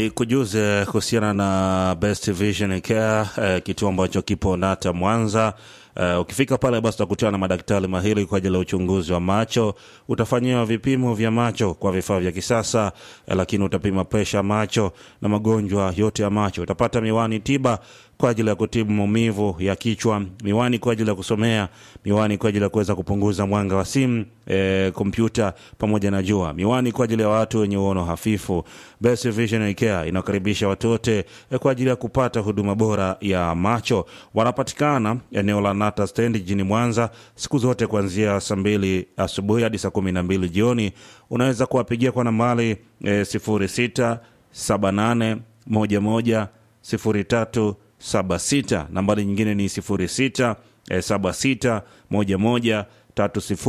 ni kujuze kuhusiana na Best Vision Care eh, kituo ambacho kipo Nata Mwanza. Uh, ukifika pale basi utakutana na madaktari mahiri kwa ajili ya uchunguzi wa macho. Utafanyiwa vipimo vya macho kwa vifaa vya kisasa eh, lakini utapima presha ya macho na magonjwa yote ya macho. Utapata miwani tiba kwa ajili ya kutibu maumivu ya kichwa, miwani kwa ajili ya kusomea, miwani kwa ajili ya kuweza kupunguza mwanga wa simu, e, kompyuta pamoja na jua, miwani kwa ajili ya watu wenye uono hafifu. Best Vision Care inakaribisha watu wote e, kwa ajili ya kupata huduma bora ya macho. Wanapatikana eneo la Nata Stand jijini Mwanza siku zote kuanzia saa mbili asubuhi hadi saa kumi na mbili jioni. Unaweza kuwapigia kwa nambari e, sifuri sita saba nane moja moja sifuri tatu saba sita. Nambari nyingine ni sifuri sita saba sita moja moja tatu sifuri